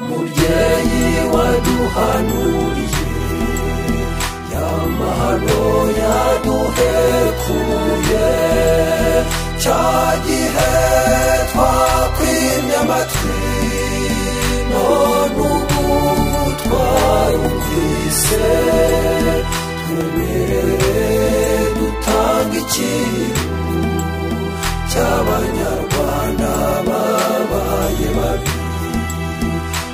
mubyeyi waduhanuriye yamahano yaduhekuye cya gihe twakwimye amatwi none ubu twarumvise twemerere dutanga ikintu cy'abanyarwanda babaye babi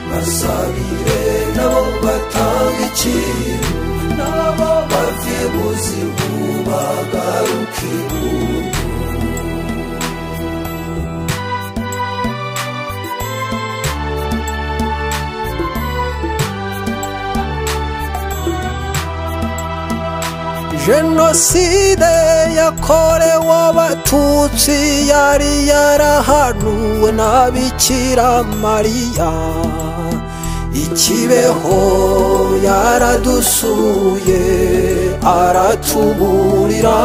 basabire nabo batanga ikintu nabo bave mu zimu bagaruke ibubu jenoside yakorewe abatutsi yari yarahanuwe na bikira mariya ikibeho yaradusuye aratuburira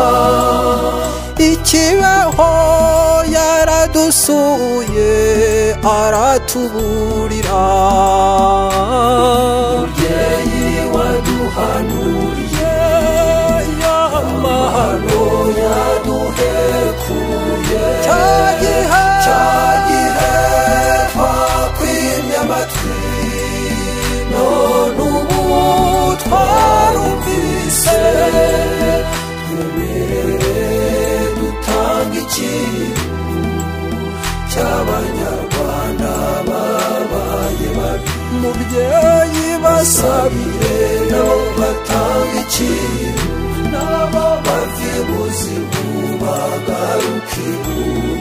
ikibeho yaradusuye aratuburira mubyeyi waduhanuriye amahano yaduhekuye cya gihe cya gihe twakwimye amatwi none ubu twarumvise twemerere dutanga ikintu cy'abanyarwanda babaye babi mubyeyi basabire nabo batanga ikintu nabo bave mu zimu bagaruke ibubu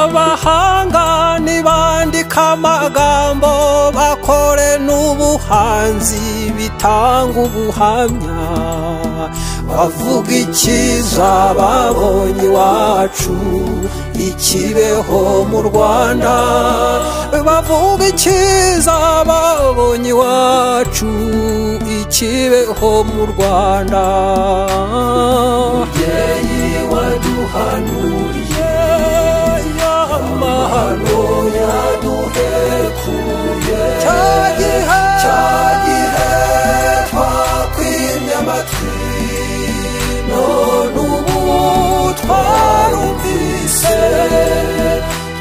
abahanga ntibandika amagambo bakore n'ubuhanzi bitanga ubuhamya bavuga icyiza babonye iwacu ikibeho mu rwanda bavuga icyiza babonye iwacu ikibeho mu rwanda mubyeyi waduhanuriye amahano yaduhekuye cya gihe cya gihe twakwimye amatwi none ubu twarumvise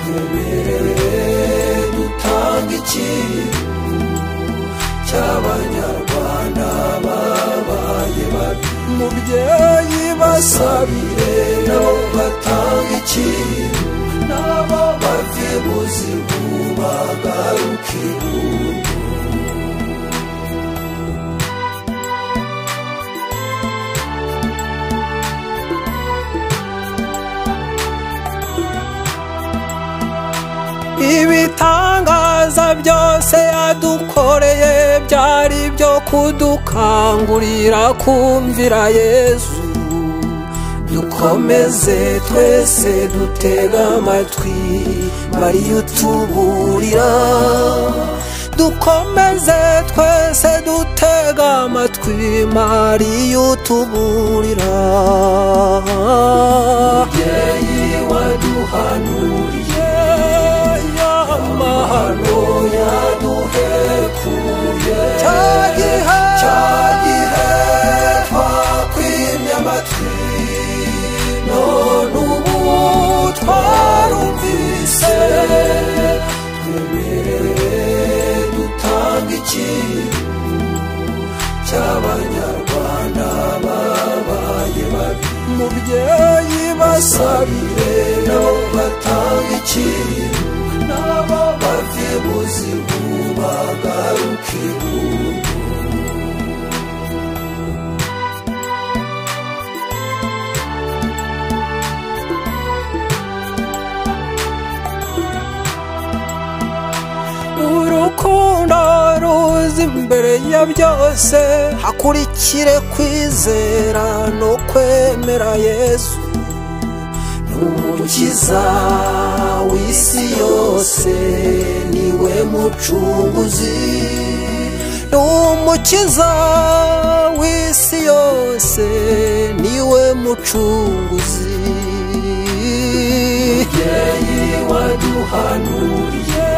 twemerere dutanga ikintu cy'abanyarwanda babaye babi mubyeyi basabire nabo batanga ikintu nabo bave mu zimu bagaruke ibubu ibitangaza byose yadukoreye byari byo kudukangurira kumvira yezu dukomeze twese dutega amatwi mariya utuburira dukomeze twese dutega amatwi mariya utuburira mubyeyi waduhanuriye amahano yaduhekuye cya gihe cya gihe twakwimye amatwi none ubu twarumvise twemerere dutanga ikintu cy'abanyarwanda babaye babi mubyeyi basabire nabo batanga ikintu nabo bave mu zimu bagaruke ibubu urukundo ruza imbere ya byose hakurikire kwizera no kwemera yesu umukiza w'isi yose niwe mucunguzi ni umukiza w'isi yose niwe mucunguzi mubyeyi waduhanuriye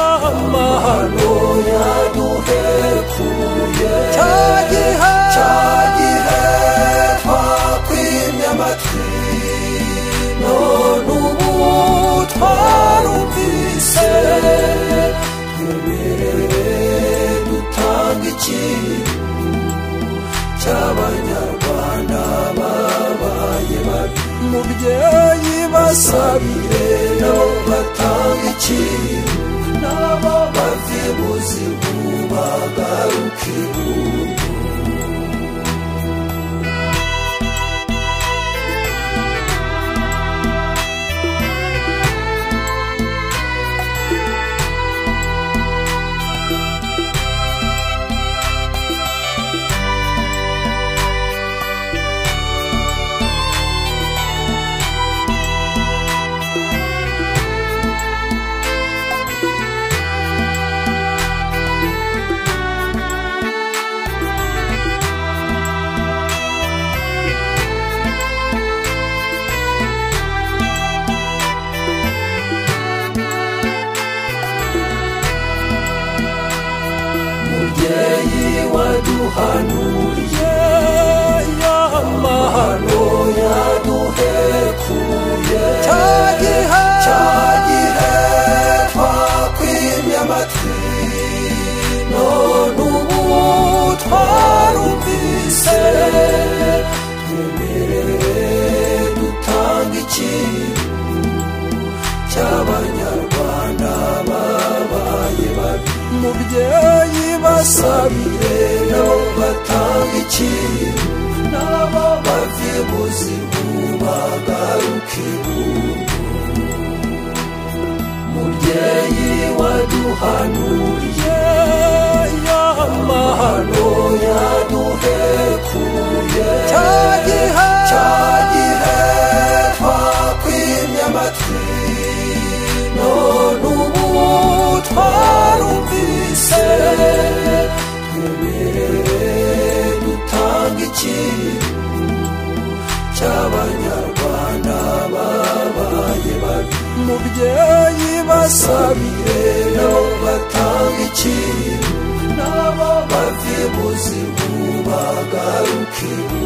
amahano yaduhekuye cya gihe twakwimye amatwi none ubu twarumvise twemerere dutanga ikintu cy'abanyarwanda babaye babi mubyeyi basabire nabo batanga ikintu nabo bave mu zimu bagaruke ibubu mubyeyi waduhanuriye amahano yaduhekuye cya gihe cya gihe twakwimye amatwi none ubu twarumvise twemerere dutanga ikintu cy'abanyarwanda babaye babi mubyeyi basabire nabo batanga ikintu nabo bave mu zimu bagaruke ibubu mubyeyi waduhanuriye amahano yaduhekuye cya gihe cya gihe twakwimye amatwi none ubu twarumvise twemerere dutanga ikintu cy'abanyarwanda babaye babi mubyeyi basabire nabo batanga ikintu nabo bave mu zimu bagaruke ibubu